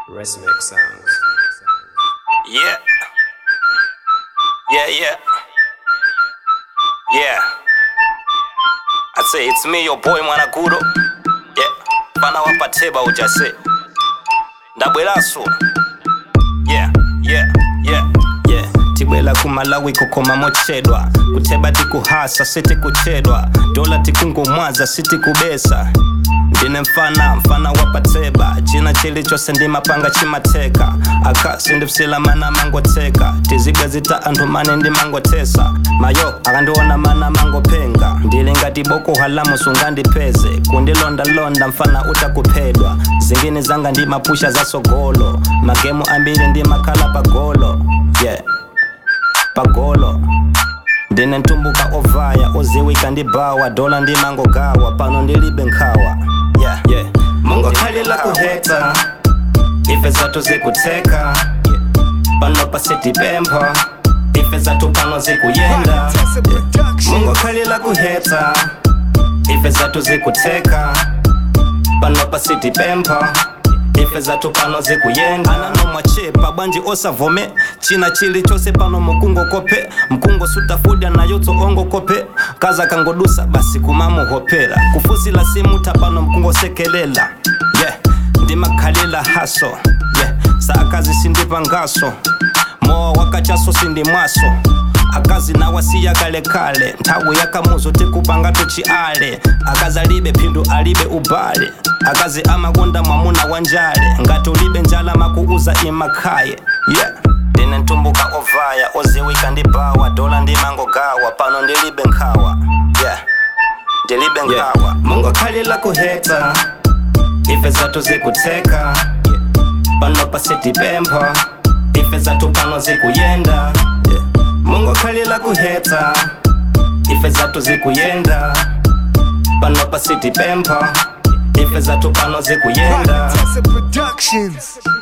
Resmic Sounds. Yeah. Yeah, yeah. Yeah. I say it's me, your boy Mwanaguro. Yeah. Fana wapateba ujase. Ndabwelaso. Yeah, yeah, yeah, yeah. tibwela kumalawi kukoma mochedwa kuteba tikuhasa siti kuchedwa dola tikungumwaza siti kubesa ndine mfana mfana wapateba china chilichose ndi mapanga chimateka akasi ndipsila mana mangoteka tizibwe zita anthu mane ndi mangotesa mayo akandiona mana mangopenga ndili ngati boko halamu sungandipeze kundilondalonda mfana utakuphedwa zingine zanga ndi mapusha zasogolo magemu ambiri ndi makhala pagolo yeah pagolo ndine ntumbuka ovaya oziwika ndi bawa dola ndi mangogawa pano ndilibe nkhawa yeah, yeah. mungokhalila kuheta ife zathu zikuteka pano pasitipempha ife zathu pano zikuyenda mungokhalila kuheta ife zathu zikuteka pano pasitipempha ife zathu pano zikuyenda ananomwachepa bwanji osavome china chilichonse pano mukungo kope mkungo sutafudya nayo tsoongo kope kaza kangodusa basi kumamuhopera kufusila simuta pano mkungo sekelela yeah ndimakhalila haso yeah saakazi sindipangaso mowa wakachaso sindimwaso akazi nawasiya kalekale nthawi yakamuzo tikupanga tuchiale akazi alibe phindu alibe ubale akazi amakonda mwamuna wa njale ngati ulibe njala makuuza imakhaye yeah ndine ntumbuka ovaya oziwika ndi bawa dola ndi mangogawa pano ndilibe nkhawa yeah ndilibe nkhawa yeah. mungokhalila kuheta ife zathu zikuteka yeah. pano pasitipempha ife zathu pano zikuyenda yeah. mungokhalila kuheta ife zathu zikuyenda pano pasitipempha ife zathu pano zikuyenda Tessa Productions.